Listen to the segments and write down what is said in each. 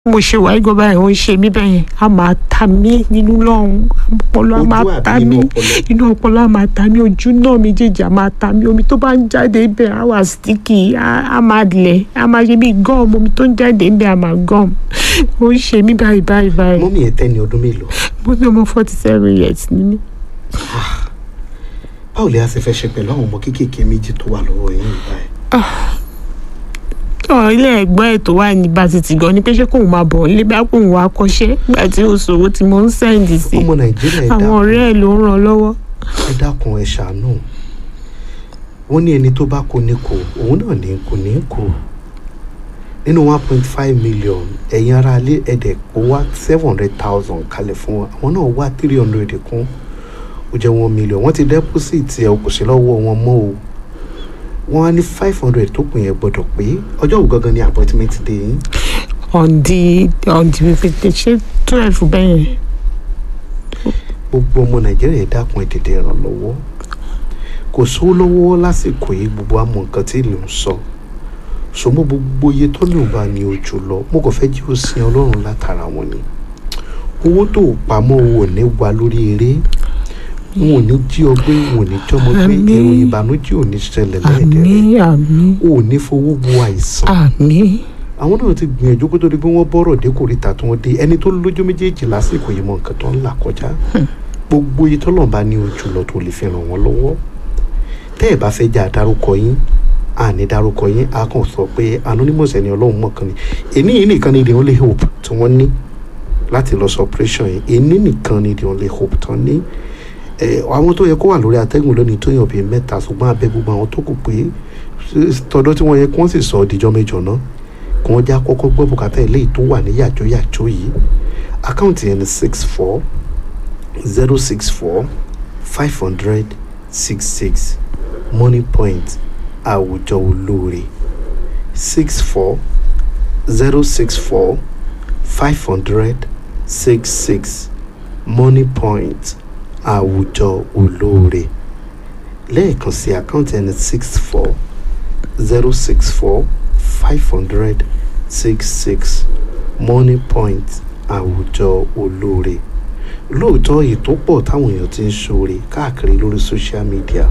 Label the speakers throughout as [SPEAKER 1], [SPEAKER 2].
[SPEAKER 1] mo ṣe wà igbó báyìí ó ń ṣe mí bẹ́ẹ̀ yẹn a máa ta mí nínú lọ́hùn ọpọlọ a
[SPEAKER 2] Ojú
[SPEAKER 1] máa
[SPEAKER 2] àbí
[SPEAKER 1] ta
[SPEAKER 2] inú
[SPEAKER 1] mí
[SPEAKER 2] ọpọlọ?
[SPEAKER 1] inú ọpọlọ a máa ta mí ojú náà méjèèjì a máa ta mí omi tó bá ń jáde ibẹ̀ á wà sticky á á máa lẹ̀ á máa ṣe bí gum omi tó ń jáde ibẹ̀ á máa gum ó ń ṣe mí báyìí báyìí báyìí
[SPEAKER 2] mọ́mí ẹ̀ tẹ́ni ọdún mélòó
[SPEAKER 1] mo ní ọmọ forty seven years ni mí.
[SPEAKER 2] báwo lè a ṣe fẹ́ ṣe pẹ̀lú àwọn ọmọ kéékèèké méjì tó wà lọ́wọ́ yín báyìí
[SPEAKER 1] ọ̀ ilé ẹ̀gbọ́n ẹ̀ tó wà ní basiti gan ni pé ṣé kóun máa bọ̀ nílé bá kóun wá kọ́ṣẹ́ nígbà tí ó sòwò tí mo ń sẹ́ǹdì sí
[SPEAKER 2] ọmọ nàìjíríà ẹ
[SPEAKER 1] àwọn
[SPEAKER 2] dákun
[SPEAKER 1] ọ̀rẹ́ ẹ̀ ló ń ràn lọ́wọ́.
[SPEAKER 2] ẹ dákun ẹ ṣàánú wọ́n ní ẹni tó bá kó ní kó òun náà ní kò ní kó nínú one point five million ẹ̀yin ará ilé ẹ̀dẹ̀ kó wá seven hundred thousand kalẹ̀ fún wọn àwọn náà wá three hundred kún ó jẹ́ one million wọ́n ti deposit ẹ̀ kò sí lọ́wọ́ wọn mọ́ o wọ́n á ní five hundred tó kù yẹn gbọ́dọ̀ pé ọjọ́ wo gangan ni appointment day yín
[SPEAKER 1] on the on the fifty ṣé twelve bẹ́ẹ̀ yẹn.
[SPEAKER 2] gbogbo ọmọ nàìjíríà ẹ dákun ẹ tètè ràn lọ́wọ́ kò sówó lọ́wọ́ lásìkò yìí gbogbo àmọ́ nǹkan tí ìlú ń sọ sọmọ gbogbo iye tó ní òun ní ojú lọ mo kàn fẹ́ jí o sin ọlọ́run látara wọn ni owó tó o pamọ́ o ò ní wà lórí eré wọn ò ní jí ọ gbé wọn ò ní jọmọ gbé
[SPEAKER 1] Àmín.
[SPEAKER 2] ìròyìn ìbànújẹ́ ò ní ṣẹlẹ̀
[SPEAKER 1] àmì
[SPEAKER 2] lẹ́ẹ̀dẹ̀rẹ̀
[SPEAKER 1] àmì
[SPEAKER 2] o ò ní fowó bu àìsàn
[SPEAKER 1] àmì
[SPEAKER 2] àwọn náà ti gbìyànjú kó tó di pé wọ́n bọ́rọ̀ dé kòríta tí wọ́n dé ẹni tó lójú méjèèjì lásìkò yìí mọ nǹkan tó ń là kọjá gbogbo iye tọ́lọ̀ bá ní ojú lọ tó lè fi ràn wọ́n lọ́wọ́ tẹ́ ẹ̀ bá fẹ́ jà dárúkọ yín àní dárúkọ yín a kàn sọ pé anonymous ẹni ọlọ́run mọ̀kan ni èní yìí nìkan ni the only hope tí wọ́n ní láti lọ sọ operation yìí èní nìkan ni the only hope tán ní ẹ àwọn tó yẹ kó wà lórí atẹ́gùn lónìí tó yàn bíi mẹ́ta ṣùgbọ́n abẹ gbogbo àwọn tó kù pé tọdọ́ tí wọ́n yẹ kí wọ́n sì sọ ọ́ díjọ́ mẹ́jọ náà kí wọ́n já kọ́kọ́ gbọ́ bùkátà eléyìí tó wà ní yàjóyàjó yìí àkáǹtì yẹn ni six four zero six four five hundred six six money point àwùjọ olóore six four zero six four five hundred six six money point àwùjọ olóore lẹ́ẹ̀kan sí àkáǹtì ẹni six four zero six four five hundred six six money point àwùjọ olóore lóòótọ́ ètò pọ̀ táwọn èèyàn ti ń ṣoore káàkiri lórí social media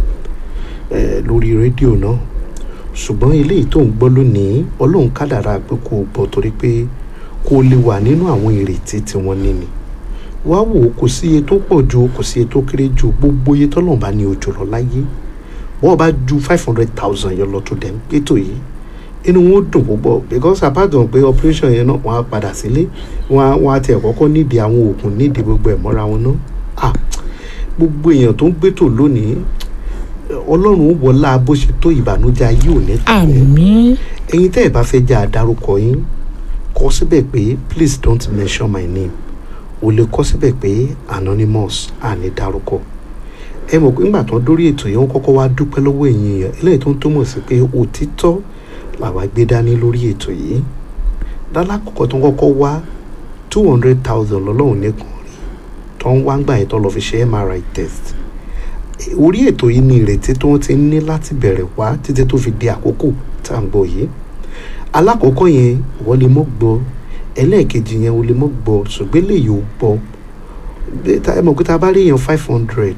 [SPEAKER 2] eh, lórí rédíò náà ṣùgbọ́n eléyìí tó ń gbọ́ lónìí ọlọ́run kádàrá pé kò gbọ́ torí pé kò lè wà nínú àwọn ìrètí tí wọ́n ní ni wá wò ó kò sí iye tó pọ̀ ju kò sí iye tó kéré ju gbogbo iye tọ́lọ́run bá ní ojú lọ láyé wọ́n bá ju five hundred thousand yẹn lọ tó dẹ̀ ń pétò yìí inú wọn dùn púpọ̀ because apart from pé operation yẹn náà wọ́n á padà sílé wọ́n á wọ́n á tiẹ̀ kọ́kọ́ nídìí àwọn oògùn nídìí gbogbo ẹ̀ mọ́ra wọn náà ah gbogbo èèyàn tó ń gbétò lónìí ọlọ́run ó wọlá bó ṣe tó ìbànújẹ́ ayé ò ní tó
[SPEAKER 1] àmì
[SPEAKER 2] ẹ̀yin tẹ́ ẹ̀ bá fẹ́ jẹ́ àdárúkọ yín kọ síbẹ̀ pé please don't mention my name o lè kọ síbẹ̀ pé anonymous àní dárúkọ ẹ mọ̀ pé ńgbà tán dórí ètò yẹn wọ́n kọ́kọ́ wá dúpẹ́ lọ́wọ́ ẹ̀yin èèyàn eléyìí tó ń túmọ̀ sí pé òtítọ́ làwa gbé dání lórí ètò yìí lálákọ̀ọ́kọ́ tó ń kọ́kọ́ wá two hundred thousand lọ́lọ́run nìkan rí tó ń wá ń gbà yẹn tó lọ fi ṣe MRI test orí ètò yìí ni ìrètí tó ń ti ní láti bẹ̀rẹ̀ wá títí tó fi di àkókò tá à ń gbọ́ yìí alákọ̀ọ́kọ́ yẹn wọ́n lè mọ́ gbọ́ ẹlẹ́ẹ̀kejì yẹn o lè mọ́ gbọ́ ṣùgbọ́n lè yóò gbọ́ Bí- tá- ẹ mọ̀ pé tá a bá rí yẹn five hundred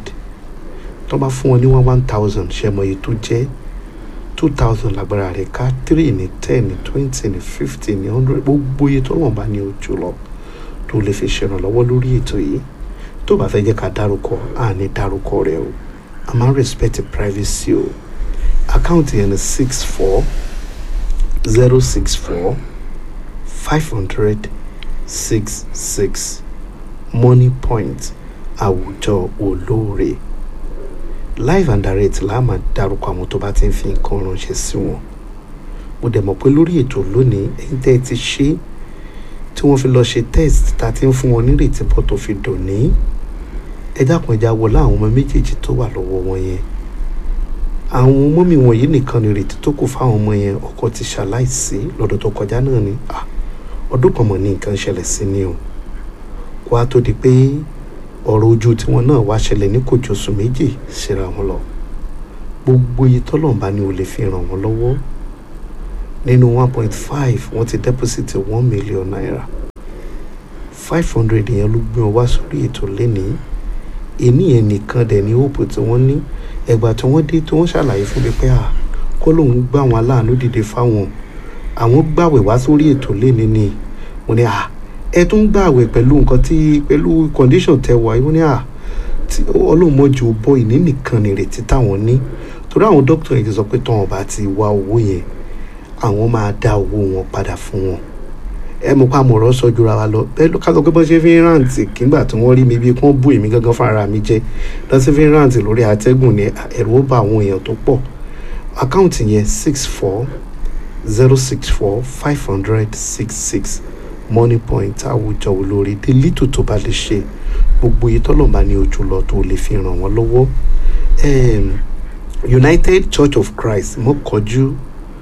[SPEAKER 2] tó bá fún wọn ní one one thousand ṣe mọ̀ èyí tó jẹ́ two thousand lágbára rẹ̀ ká three ní ten ní twenty ní fifty ní hundred gbogbo iye tó wọ́n bá ní ojú lọ tó lè fi ṣèrànlọ́wọ́ lórí ètò yìí tó bá fẹ́ jẹ́ ká dárúkọ à ní dárúkọ rẹ o a máa ń respect privacy o àkáǹtì yẹn ní six four zero six four five hundred six six money point àwùjọ olóore live and direct la máa dárúkọ àwọn tó bá ti ń fi nǹkan ránṣẹ́ sí wọn mo dẹ̀ mọ̀ pé lórí ètò lónìí ẹ̀yin tẹ́ ẹ ti ṣe tí wọ́n fi lọ ṣe test tá a ti ń fún wọn nírètí bọ́ tó fi dòní ẹ dákun ẹja wọlé àwọn ọmọ méjèèjì tó wà lọ́wọ́ wọn yẹn àwọn mọ́mì wọ̀nyí nìkan ni ìrètí tó kù fáwọn ọmọ yẹn ọkọ ti ṣaláìsí lọ́dún tó kọjá náà ni Ah, ọdún kan mọ̀ ní nǹkan ṣẹlẹ̀ sí ni o kó a tó di pé ọ̀rọ̀ ojú tiwọn náà wá ṣẹlẹ̀ ní kò jọ oṣù méjì síra wọn lọ gbogbo iye tọ́lọ́mbá ni o lè fi ràn wọ́n lọ́wọ́ nínú one point five wọ́n ti deposit one million naira five hundred yẹn ló gbé wọn wá sórí ètò lénìí èmi yẹn nìkan dẹ̀ ní hope tí wọ́n ní ẹgbà tí wọ́n dé tí wọ́n ṣàlàyé fún mi pé à kọ́ lòun gbá àwọn aláàánú dìde fáwọn àwọn gbàwẹ̀ wá sórí ètò lénìí ni mo ní à ẹ tún gbàwẹ̀ pẹ̀lú nǹkan tí pẹ̀lú condition tẹ wà yìí mo ní à tí ọlọ́run mọ́jú bọ́ ìní nìkan nìrètí táwọn ní torí àwọn dókítà yìí ti sọ pé tọ́wọ́n bá ti wá owó yẹn àwọn máa dá owó wọn padà fún wọn ẹ mọ̀ pa àmọ̀ràn sọ jura wa lọ bẹ́ẹ̀ ló ká sọ pé bọ́n ṣe fi ń ráǹtì kígbà tí wọ́n rí mi bí kí wọ́n bú èmi gangan fúnra mi jẹ́ lọ́sí fi ń ráǹtì lórí àtẹ́gùn ní ẹ̀rù ó bá àwọn èèyàn tó pọ̀ àkáǹtì yẹn six four zero six four five hundred six six money point àwùjọ olórí dé lítò tó bá lè ṣe gbogbo iye tọ́lọ́mà ní ojú lọ tó lè fi ràn wọ́n lọ́wọ́ um, United Church of Christ mọ́kànjú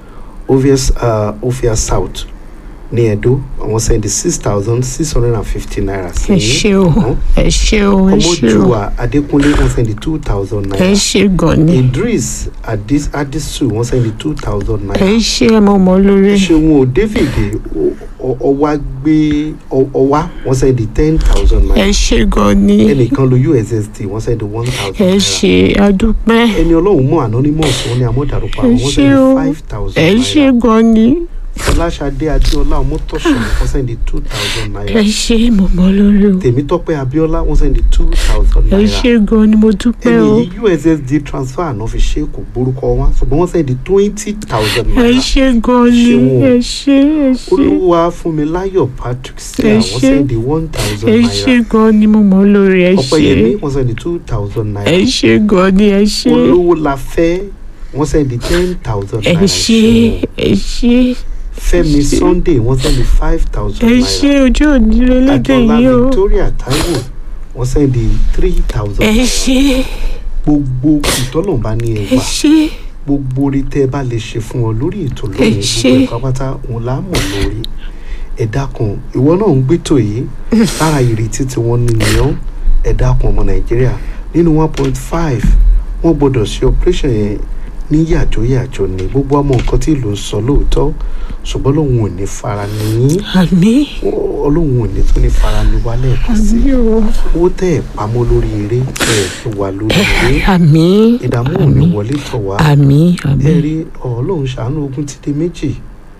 [SPEAKER 2] obvious uh, Ofia South ní Ẹdó àwọn sẹ́ndí six thousand six hundred and fifty naira sí
[SPEAKER 1] ẹ ṣé o
[SPEAKER 2] ọ̀hún.
[SPEAKER 1] ẹ ṣé o ẹ ṣé o
[SPEAKER 2] ọmọjúwà Adékúnlé wọ́n sẹ́ndí two thousand
[SPEAKER 1] ẹ
[SPEAKER 2] naira
[SPEAKER 1] ṣé gan ni
[SPEAKER 2] Idris Adis Adisu wọ́n sẹ́ndí two thousand naira
[SPEAKER 1] ẹ ṣé ẹ mọ mọ lórí
[SPEAKER 2] ṣéun o David o- o- ọwá gbé ọ- ọwá wọ́n sẹ́ndí ten thousand
[SPEAKER 1] ẹ
[SPEAKER 2] naira
[SPEAKER 1] ṣé gan ni
[SPEAKER 2] ẹnìkan lo USSD wọ́n sẹ́ndí one thousand
[SPEAKER 1] ẹ
[SPEAKER 2] naira
[SPEAKER 1] ṣé adúpẹ́
[SPEAKER 2] ẹni ọlọ́run mọ̀ anonymous wọn ni amọ̀dàrúpa
[SPEAKER 1] ẹ
[SPEAKER 2] wọ́n
[SPEAKER 1] ṣé o
[SPEAKER 2] sẹ́ndí five thousand
[SPEAKER 1] ẹ ṣé
[SPEAKER 2] naira
[SPEAKER 1] gan ni
[SPEAKER 2] Fọláṣadé Adéọlá ọmọtọ̀sán wọ́n sẹ́ndí two thousand
[SPEAKER 1] ẹ
[SPEAKER 2] naira
[SPEAKER 1] ṣé mọ mọ lórí o
[SPEAKER 2] Tèmítọ́pẹ́ Abíọ́lá wọ́n sẹ́ndí two thousand
[SPEAKER 1] ẹ
[SPEAKER 2] naira
[SPEAKER 1] ṣé gan ni mo dúpẹ́
[SPEAKER 2] ẹni
[SPEAKER 1] o
[SPEAKER 2] yìí ussd transfer àná fi ṣe kò gbórúkọ wọn ṣùgbọ́n wọ́n sẹ́ndí twenty thousand
[SPEAKER 1] ẹ
[SPEAKER 2] naira
[SPEAKER 1] ṣé gan ni
[SPEAKER 2] Ṣeun o.
[SPEAKER 1] ẹ ṣé ẹ ṣé
[SPEAKER 2] olúwa fúnmiláyọ̀ patrick sí
[SPEAKER 1] Ẹ
[SPEAKER 2] àwọn
[SPEAKER 1] ṣé.
[SPEAKER 2] sẹ́ndí one thousand
[SPEAKER 1] ẹ
[SPEAKER 2] naira
[SPEAKER 1] ṣé gan ni mo mọ lórí ẹ
[SPEAKER 2] ọ̀pẹ̀yẹmí
[SPEAKER 1] ṣé
[SPEAKER 2] wọ́n sẹ́ndí two thousand naira
[SPEAKER 1] ẹ ṣé gan ni ẹ ṣé
[SPEAKER 2] olówó la fẹ́ wọ́n sẹ́ndí ten thousand
[SPEAKER 1] ẹ
[SPEAKER 2] naira
[SPEAKER 1] ṣé
[SPEAKER 2] ṣeun.
[SPEAKER 1] ẹ ṣé
[SPEAKER 2] fẹ́mi
[SPEAKER 1] ṣé.
[SPEAKER 2] sunday wọ́n sẹ́ndí five thousand
[SPEAKER 1] ẹ
[SPEAKER 2] naira
[SPEAKER 1] ṣé ojú òní relédè
[SPEAKER 2] adọ́lá
[SPEAKER 1] yìí o
[SPEAKER 2] victoria taiwo wọ́n sẹ́ndí three thousand
[SPEAKER 1] ẹ
[SPEAKER 2] naira
[SPEAKER 1] ṣé
[SPEAKER 2] gbogbo ìtọ́lọ̀mbá ní
[SPEAKER 1] ẹ
[SPEAKER 2] ẹgbàá
[SPEAKER 1] ṣé
[SPEAKER 2] gbogbo orí tẹ́ ẹ bá lè ṣe fún wọn lórí ètò
[SPEAKER 1] Ẹ
[SPEAKER 2] lónìí
[SPEAKER 1] ṣé.
[SPEAKER 2] gbogbo ẹ̀ka pátá òun là á mọ̀ lórí ẹ dákun ìwọ náà ń gbétò yìí lára ìrètí tí wọ́n ní nìyẹn ẹ dákun ọmọ nàìjíríà nínú one point five wọ́n gbọ́dọ̀ ṣe operation yẹn ní yàjóyàjó ni gbogbo ọmọ nǹkan tí ìlú ń sọ lóòótọ́ ṣùgbọ́n lòun ò ní fara ní
[SPEAKER 1] àmì
[SPEAKER 2] ọlọ́run ò ní tún ní fara ní wálẹ̀ kan sí
[SPEAKER 1] àmì o
[SPEAKER 2] owó tẹ́ ẹ̀ pamọ́ lórí eré tẹ́ ẹ̀ fi wà lórí eré
[SPEAKER 1] àmì
[SPEAKER 2] ìdààmú ò ní wọlé tọ̀ wá
[SPEAKER 1] àmì àmì
[SPEAKER 2] ẹ rí ọlọ́run ṣàánú ogun ti di méjì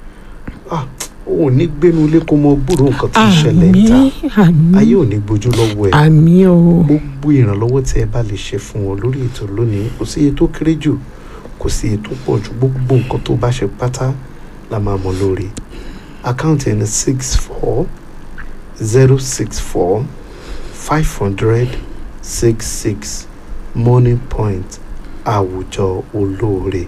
[SPEAKER 2] Ah, òun ò ní gbénu ilé kó mọ gbúrò nǹkan tó ń ṣẹlẹ̀
[SPEAKER 1] àmì
[SPEAKER 2] níta
[SPEAKER 1] àmì
[SPEAKER 2] ayé ò ní gbójú lọ́wọ́ ẹ̀
[SPEAKER 1] àmì o
[SPEAKER 2] gbogbo ìrànlọ́wọ́ tí ẹ bá lè ṣe fún wọn lórí ètò lónìí kò sí iye tó kéré jù kò sí iye tó pọ̀ jù gbogbo nǹkan tó bá ṣe pátá la máa mọ̀ lórí àkáǹtì ẹni six four zero six four five hundred six six money point àwùjọ olóore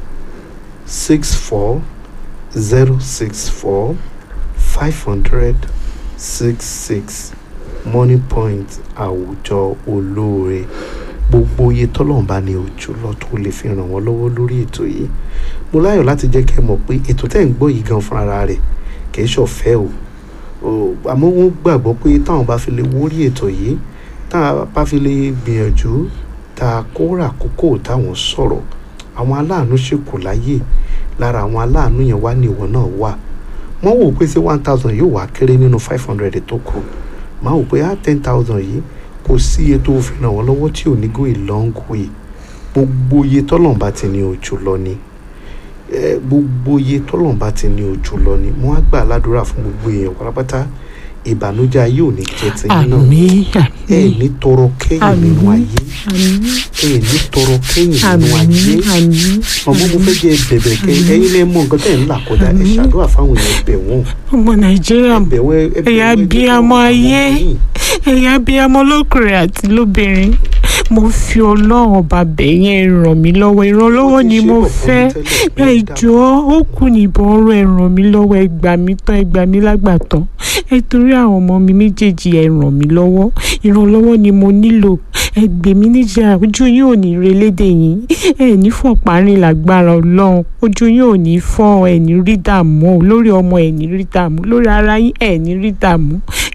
[SPEAKER 2] six four zero six four five hundred six six money point àwùjọ olóore gbogbo iye tọ́lọ́run bá ní ojú lọ tó lè fi ràn wọ́n lọ́wọ́ lórí ètò yìí mo láyọ̀ láti jẹ́ kẹ́ ẹ mọ̀ pé ètò tẹ́ ń gbọ́ yìí gan fúnra rẹ̀ kìí ṣọ̀fẹ́ o O, àmọ́ wọ́n gbàgbọ́ pé táwọn bá fi lè wórí ètò yìí táwọn bá fi lè gbìyànjú tá a kóra àkókò táwọn sọ̀rọ̀ àwọn aláàánú ṣèkù láyè lára àwọn aláàánú yẹn wá ní ìwọ náà wà wọ́n wò pé ṣé one thousand yóò wá kéré nínú five hundred tó kù máa wò pé á ten thousand yìí kò sí iye tó fi ràn wọ́n lọ́wọ́ tí ò ní go a long way gbogbo iye tọ́lọ́mbà ti ní ojú lọ ni Eh, gbogbo iye tọ́lọ́mbà ti ní ojú lọ ni mo á gbà ládùúrà fún gbogbo èèyàn pátápátá ìbànújẹ́ ayé ò ní jẹ́ ti yín náà
[SPEAKER 1] àmì
[SPEAKER 2] ẹ
[SPEAKER 1] àmì
[SPEAKER 2] ní tọrọ kẹ́yìn nínú
[SPEAKER 1] Àmín.
[SPEAKER 2] ayé
[SPEAKER 1] àmì
[SPEAKER 2] ẹ ní tọrọ kẹ́yìn nínú
[SPEAKER 1] àmì
[SPEAKER 2] ayé
[SPEAKER 1] àmì
[SPEAKER 2] ọmọ mo fẹ́ jẹ́ bẹ̀bẹ̀ kẹ́
[SPEAKER 1] Àmín.
[SPEAKER 2] ẹ̀yin lẹ́ mọ̀ nǹkan tẹ̀ ń là kọjá ẹ
[SPEAKER 1] Àmín.
[SPEAKER 2] ṣàdúrà fáwọn èèyàn bẹ̀ wọ́n
[SPEAKER 1] ọmọ nàìjíríà
[SPEAKER 2] bẹ̀ wọ́n ẹ bẹ̀
[SPEAKER 1] Ẹ̀yà
[SPEAKER 2] wọ́n, ẹ
[SPEAKER 1] bí
[SPEAKER 2] jẹ́ kí
[SPEAKER 1] ọmọ
[SPEAKER 2] wọ́n
[SPEAKER 1] ayé.
[SPEAKER 2] mọ̀ yín.
[SPEAKER 1] ẹ̀yin abiyamọ lọ́kùnrin àti lóbìnrin mo fi ọlọ́run ọba bẹ̀yẹn ràn mí lọ́wọ́ ìrànlọ́wọ́
[SPEAKER 2] Wọ́n ti
[SPEAKER 1] ni
[SPEAKER 2] ṣe
[SPEAKER 1] mo
[SPEAKER 2] bọ̀ fún
[SPEAKER 1] fẹ́
[SPEAKER 2] mi tẹ́lẹ̀,
[SPEAKER 1] ẹ
[SPEAKER 2] ẹ dá-
[SPEAKER 1] jọ̀ọ́ ó kù níbọn ọ̀rọ̀ ẹ ràn mí lọ́wọ́ ẹ gbà mí tán ẹ gbà mí lágbàtàn ẹ torí àwọn ọmọ mi méjèèjì ẹ ràn mí lọ́wọ́ ìrànlọ́wọ́ ni mo nílò ẹ gbè mí níjà ojú yín ò ní relédè yín ẹ ní fọ̀parin lágbára ọlọ́run ojú yín ò ní fọ́ ẹ ní rí dààmú o lórí ọmọ ẹ ní rí dààmú lórí ara yín ẹ ní rí dààmú ẹ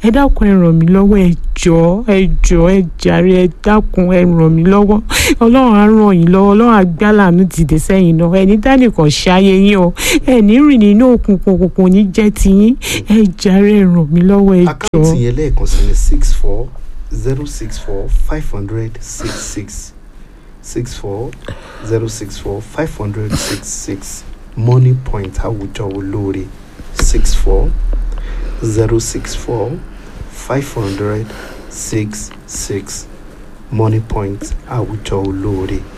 [SPEAKER 1] ẹ dákun ẹ ràn mí lọ́wọ́ ẹ jọ̀ọ́ ẹ jọ̀ọ́ ẹ jàre ẹ dákun ẹ ràn mí lọ́wọ́ ọlọ́run á ràn yín lọ́wọ́ ọlọ́run á gbá làánú dìde sẹ́yìn náà ẹni dánìkan ṣáyé yín o ẹ ní rìn nínú òkùnkùn òkùnkùn ní jẹ́ tiyín ẹ jàre ẹ ràn mí lọ́wọ́ ẹ
[SPEAKER 2] àkáǹtì
[SPEAKER 1] jọ̀ọ́.
[SPEAKER 2] yẹn lẹ́ẹ̀kan sí ni six four zero six four five hundred six six six four zero six four five hundred six six money point àwùjọ olóore six four zero six four five hundred six six money point àwùjọ olóore